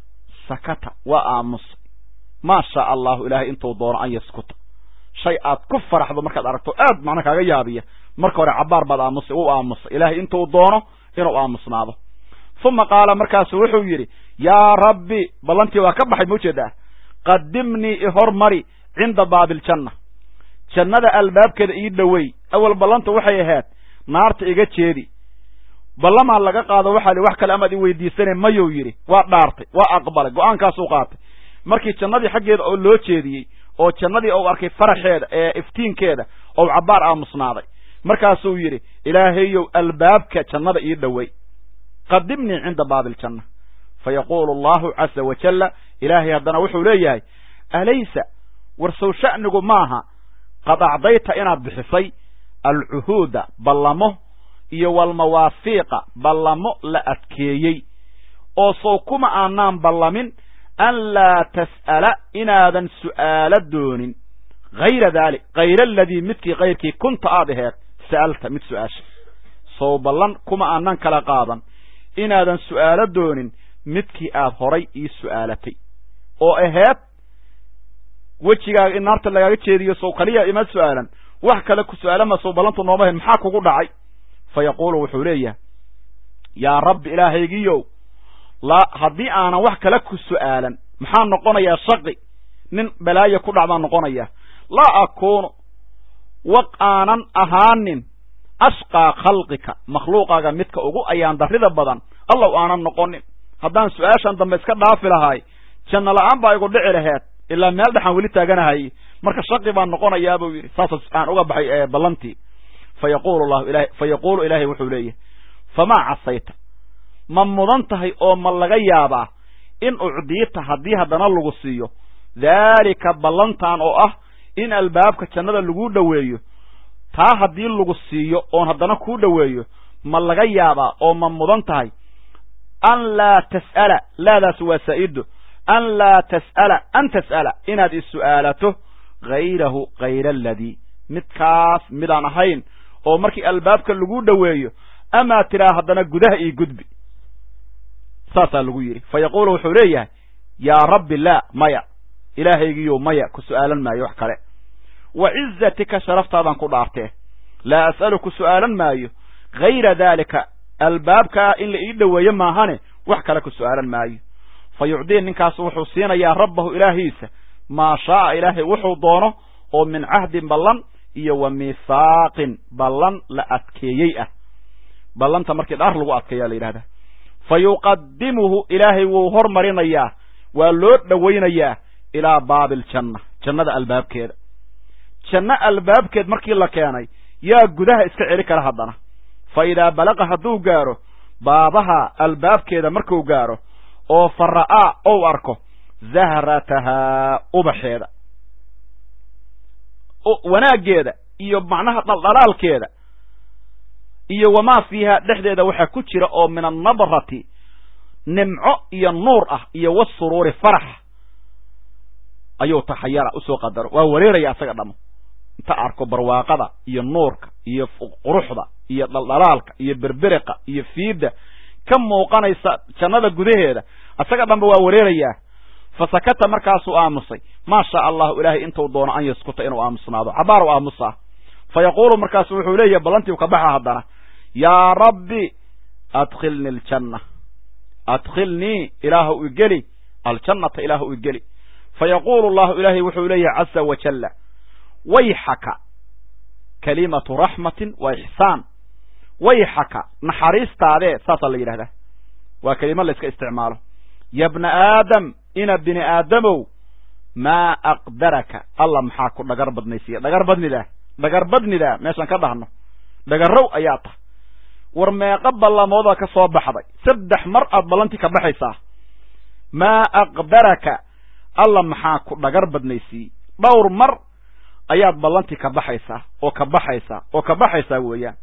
sakata waa aamusay maa shaa allahu ilaahay intuu doono an yaskuta shay aad ku faraxdo markaad aragto aad macna kaaga yaabiya marka hore cabaar baad aamusay u aamusay ilaahay intuu doono inuu aamusnaado uma qaala markaasu wuxuu yidhi yaa rabbi ballantii waa ka baxay ma ujeedaa qadimnii i hormari cinda baabiljanna jannada albaabkeeda ii dhowey awal ballanta waxay ahayd naarta iga jeedi ballamaa laga qaado waxaa li wax kale amaad i weydiisane mayuu yidhi waa dhaartay waa aqbalay go-aankaasuu qaatay markii jannadii xaggeeda oo loo jeediyey oo jannadii ou arkay faraxeeda ee iftiinkeeda ou cabbaar aamusnaaday markaasuu yidhi ilaahayow albaabka jannada ii dhowey qadimnii cinda baabiljanna fa yaquulu allahu casa wajalla ilaahay haddana wuxuu leeyahay alaysa warsow sha'nigu maaha qad acdayta inaad bixisay alcuhuuda ballamo iyo walmawaafiiqa ballamo la adkeeyey oo sow kuma aanaan ballamin an laa tas'ala inaadan su'aalo doonin hayra daalik hayra aladii midkii kayrkii kunta aad aheed sa'alta mid su-aasha sow ballan kuma aanan kala qaadan inaadan su'aalo doonin midkii aad horay ii su'aalatay oo aheed wejigaaga in naarta lagaaga jeediyo sow kaliya ima su'aalan wax kale ku su'aalama sow ballantu nooma ahayn maxaa kugu dhacay fa yaquulu wuxuu leeyahay yaa rabbi ilaahaygiyow laa haddii aanan wax kale ku su'aalan maxaa noqonayaa shaqi nin balaayo ku dhacbaa noqonaya laa akuunu waq aanan ahaanin ashqaa khalqika makhluuqaaga midka ugu ayaan darrida badan allow aanan noqonin haddaan su-aashan dambe iska dhaafi lahay janno la-aan baa igu dhici laheed ilaa meel dhexaan weli taaganahay marka shaqi baan noqonayaa buu yidhi saas aan uga baxay ballantii fa yaqulu llahu ilahay fa yaquulu ilaahay wuxuu leeyahay famaa casayta ma mudan tahay oo ma laga yaabaa in ucdiita haddii haddana lagu siiyo daalika ballantan oo ah in albaabka jannada lagu dhoweeyo taa haddii lagu siiyo oon haddana kuu dhoweeyo ma laga yaabaa oo ma mudan tahay an laa tas'ala laadaas waa saa'ido an laa tas'ala an tas'ala inaad is-su'aalato hayrahu hayra aladii midkaas midaan ahayn oo markii albaabka lagu dhoweeyo amaa tiraa haddana gudaha iyo gudbi saasaa lagu yidhi fa yaquulu wuxuu leeyahay yaa rabbi laa maya ilaahaygiyo maya ku su'aalan maayo wax kale wa cizatika sharaftaadaan ku dhaartee laa as'alu ku su'aalan maayo hayra daalika albaabkaa in la ii dhoweeyo maahane wax kale ku su'aalan maayo fa yucdii ninkaas wuxuu siinayaa rabbahu ilaahiisa maa shaaa ilaahay wuxuu doono oo min cahdin ballan iyo wa miihaaqin ballan la adkeeyey ah ballanta markii dhaar lagu adkeeyaa la yidhahdaa fa yuqadimuhu ilaahay wuu hormarinayaa waa loo dhowaynayaa ilaa baabi aljanna jannada albaabkeeda janno albaabkeed markii la keenay yaa gudaha iska celi kara haddana fa idaa balaqa hadduu gaaro baabaha albaabkeeda markuu gaaro oo fa ra'aa ou arko zahratahaa ubaxeeda wanaaggeeda iyo macnaha dhaldhalaalkeeda iyo wamaa fiiha dhexdeeda waxaa ku jira oo min annadrati nimco iyo nuur ah iyo wasuruuri farax ayuu taxayara usoo qadaro waa wareeraya asaga dhamo inta arko barwaaqada iyo nuurka iyo quruxda iyo dhaldhalaalka iyo berberiqa iyo fiidda ka muuqanaysa jannada gudaheeda asaga dhanba waa wareerayaa fa sakata markaasuu aamusay maa shaa allahu ilaahay intuu doono an yaskuta inuu aamusnaado cabaar u aamusaa fa yaquulu markaasu wuxuu leeyahay ballantii ka baxa haddana yaa rabbi adkhilnii aljanna adkhilnii ilaahu igeli aljannata ilaahu igeli fa yaquulu allahu ilaahay wuxuu leeyahay casa wajalla wayxaka kalimatu raxmatin wa ixsaan wayxaka naxariistaadee saasaa la yidhahdaa waa kelimo la iska isticmaalo ya bna aadam ina bini aadamow maa aqdaraka alla maxaa ku dhagar badnaysiiya dhagar badnidaa dhagar badnidaa meeshaan ka dhahno dhagarrow ayaa tah war meeqa ballamoodaa ka soo baxday saddex mar aad ballantii ka baxaysaa maa aqdaraka alla maxaa ku dhagar badnaysiiyey dhowr mar ayaad ballantii ka baxaysaa oo ka baxaysaa oo ka baxaysaa weeyaan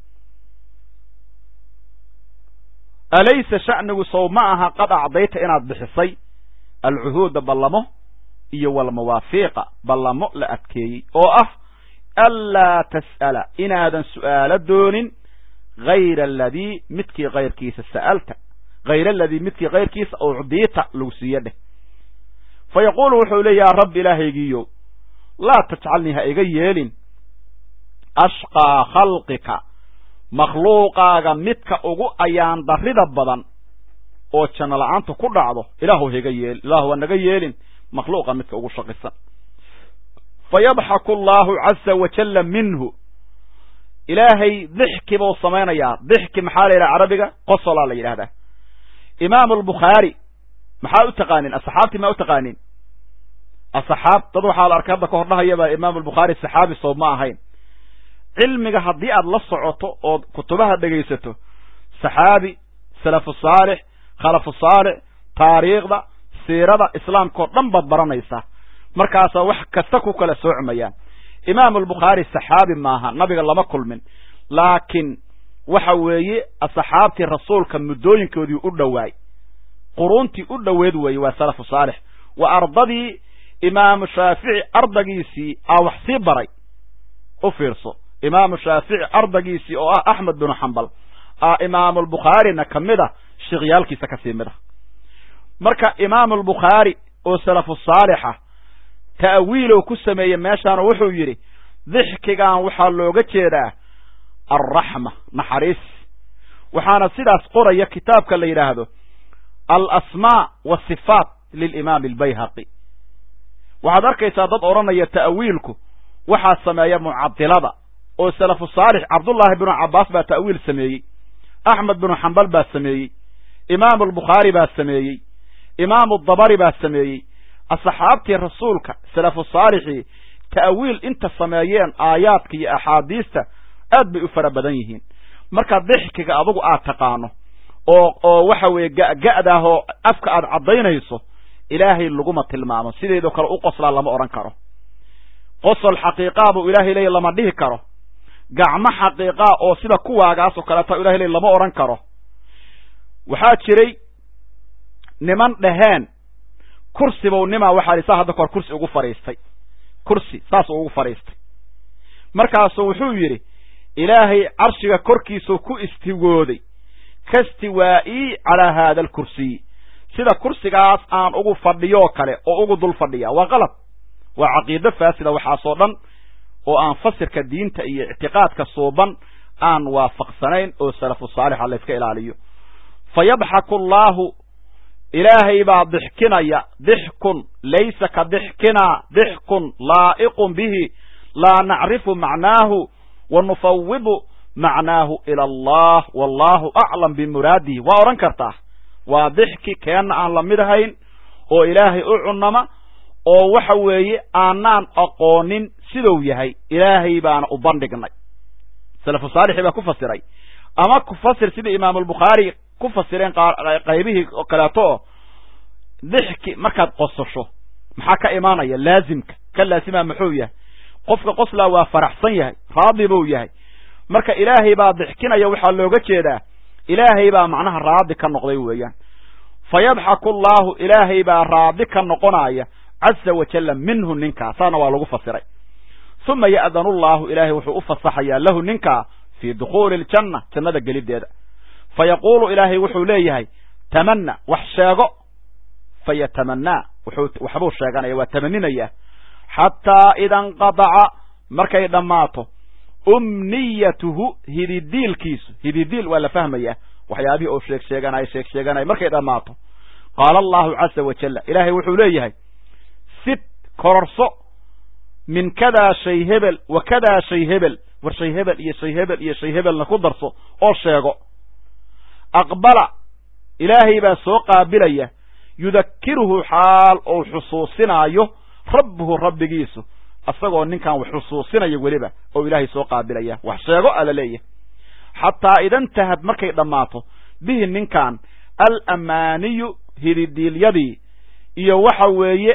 alaysa sha'nigu sow ma aha qad acdayta inaad bixisay alcuhuuda ballamo iyo walmawaafiiqa ballamo la adkeeyey oo ah anlaa tas'ala inaadan su'aalo doonin hayra aladii midkii kayrkiisa sa'alta hayra aladii midkii kayrkiisa ucdiita lagu siiyo dheh fa yaquulu wuxuu leey yaa rabbi ilaahaygiiyo laa tajcalnii ha iga yeelin ashqaa khalqika makhluuqaaga midka ugu ayaan darrida badan oo janno la-aanta ku dhacdo ilaahu ha iga yeelin ilaahu ha naga yeelin makhluuqa midka ugu shaqisan fa yadxaku allaahu caza wajalla minhu ilaahay dixki buu samaynayaa dixki maxaa la yidhaha carabiga qosolaa la yidhahdaa imaamu albukhaari maxaa u taqaanin asxaabtii maa u taqaanin asxaab dad waxaa la arkay hadda ka hor dhahayaba imaamu albukhaari saxaabi soo ma ahayn cilmiga haddii aad la socoto ood kutubaha dhegaysato saxaabi salafu saalix khalafu saalix taariikhda siirada islaamka oo dhan baad baranaysaa markaasaa wax kasta ku kala soocmayaan imaamu albukhaari saxaabi maaha nabiga lama kulmin laakiin waxa weeye asxaabtii rasuulka muddooyinkoodii u dhowaay quruuntii u dhoweed weeye waa salafu saalix waa ardadii imaamu shaafici ardagiisii aa wax sii baray u fiirso imaamu shaafici ardagiisii oo ah axmed binu xambal aa imaamulbukhaarina ka mid a sheikyaalkiisa kasii mid a marka imaamulbukhaari oo salafu saalixa ta'wiilow ku sameeyey meeshaanu wuxuu yidhi dixkigan waxaa looga jeedaa alraxma naxariis waxaana sidaas qoraya kitaabka la yidhaahdo alasmaa wasifaat lilimaami albayhaqi waxaad arkaysaa dad odhanaya ta'wiilku waxaa sameeya mucadilada oo salafu saalix cabdullaahi binu cabbaas baa ta'wiil sameeyey axmed binu xambal baa sameeyey imaamu albukhaari baa sameeyey imaamu dabari baa sameeyey asxaabtii rasuulka salafu saalixii ta'wiil inta sameeyeen aayaadka iyo axaadiista aad bay u fara badan yihiin marka dixkiga adugu aad taqaano oo oo waxa weeye ga'ga'daah oo afka aad caddaynayso ilaahay laguma tilmaamo sideedoo kale u qoslaa lama odhan karo qosol xaqiiqaa buu ilaahay leeya lama dhihi karo gacmo xaqiiqaa oo sida kuwaagaasoo kaleeta ilahay leey lama odhan karo waxaa jiray niman dhaheen kursibow nimaa waxaa li saa hadda kahor kursi ugu fadhiistay kursi saasuu ugu fadhiistay markaasuu wuxuu yidhi ilaahay carshiga korkiisuu ku istiwooday kastiwaa'ii calaa haada alkursiyi sida kursigaas aan ugu fadhiyoo kale oo ugu dul fadhiya waa qalad waa caqiido faasida waxaasoo dhan oo aan fasirka diinta iyo ictiqaadka suuban aan waafaqsanayn oo salafu saalixa layska ilaaliyo fa yadxaku allaahu ilaahay baa dixkinaya dixkun laysa ka dixkinaa dixkun laa'iqun bihi laa nacrifu macnaahu wa nufawidu macnaahu ila allah wallahu aclam bimuraadihi waa odhan kartaa waa dixki keenna aan la mid ahayn oo ilaahay u cunama oo waxa weeye aanaan aqoonin siduu yahay ilaahay baana u bandhignay salafu saalixii baa ku fasiray ama ku fasir sidii imaamulbukhaari ku fasireen qaybihii kaleeto oo dixki markaad qososho maxaa ka imaanaya laazimka ka laasimaa muxuu yahay qofka qoslaa waa faraxsan yahay raadi buu yahay marka ilaahay baa dixkinaya waxaa looga jeedaa ilaahay baa macnaha raadi ka noqday weeyaan fa yadxaku allaahu ilaahay baa raadi ka noqonaya caza wajalla minhu ninkaa saana waa lagu fasiray uma ya'danu llaahu ilaahay wuxuu u fasaxayaa lahu ninkaa fii dukhuuli aljanna jannada geliddeeda fa yaquulu ilaahay wuxuu leeyahay tamanna wax sheego fa yatamanaa wuxuu waxbuu sheeganaya waa tamaninayaa xataa ida inqadaca markay dhammaato umniyatuhu hididiilkiisu hididiil waa la fahmayaa waxyaabihii oo sheeg sheeganaya sheeg sheeganaya markay dhammaato qaala allahu caza wajalla ilaahay wuxuu leeyahay sid kororso min kadaa shay hebel wa kadaa shay hebel war shay hebel iyo shay hebel iyo shay hebelna ku darso oo sheego aqbala ilaahay baa soo qaabilaya yudakiruhu xaal ou xusuusinaayo rabbuhu rabbigiisu asagoo ninkan wax xusuusinaya weliba oo ilaahay soo qaabilaya wax sheego ala leeyahay xataa idantahad markay dhammaato bihi ninkan alamaaniyu hididiilyadii iyo waxa weeye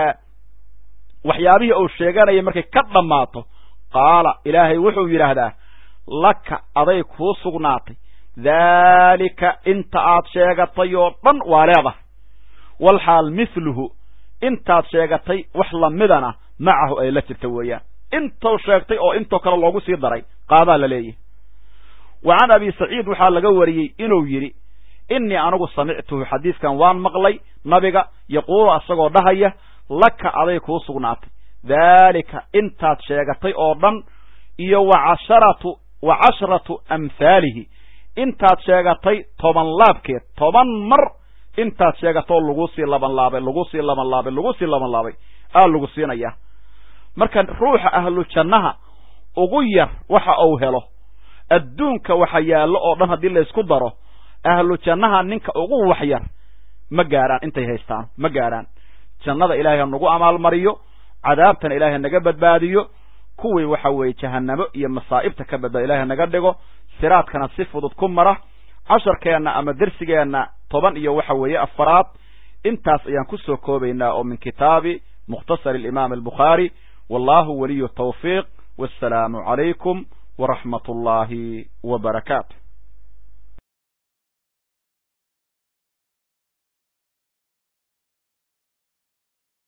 waxyaabihii uu sheeganaya markay ka dhammaato qaala ilaahay wuxuu yidhaahdaa laka aday kuu sugnaatay daalika inta aad sheegatay oo dhan waa leedahay walxaal mithluhu intaad sheegatay wax lamidana macahu ay la jirta weeyaan intuu sheegtay oo intoo kale loogu sii daray qaadaa la leeyahy wa can abi saciid waxaa laga wariyey inuu yidhi innii anigu samictuhu xadiiskan waan maqlay nabiga yaquulu asagoo dhahaya laka aday kuu sugnaatay daalika intaad sheegatay oo dhan iyo wa casharatu wa cashratu amhaalihi intaad sheegatay toban laabkeed toban mar intaad sheegatoo lagu sii laban laabay lagu sii laban laabay lagu sii laban laabay aa lagu siinayaa marka ruuxa ahlu jannaha ugu yar waxa uu helo adduunka waxa yaallo oo dhan haddii laysku daro ahlu jannaha ninka ugu wax yar ma gaarhaan intay haystaan ma gaarhaan jannada ilaahay ha nagu amaalmariyo cadaabtana ilaahay naga badbaadiyo kuwii waxa weeye jahanamo iyo masaa'ibta ka badbaadiyo ilahay naga dhigo siraadkana si fudud ku mara casharkeenna ama dersigeenna toban iyo waxa weeye afaraad intaas ayaan ku soo koobaynaa oo min kitaabi mukhtasar alimaam albukhaari wallahu waliyu tawfiiq wassalaamu calaykum waraxmat ullaahi wa barakaatu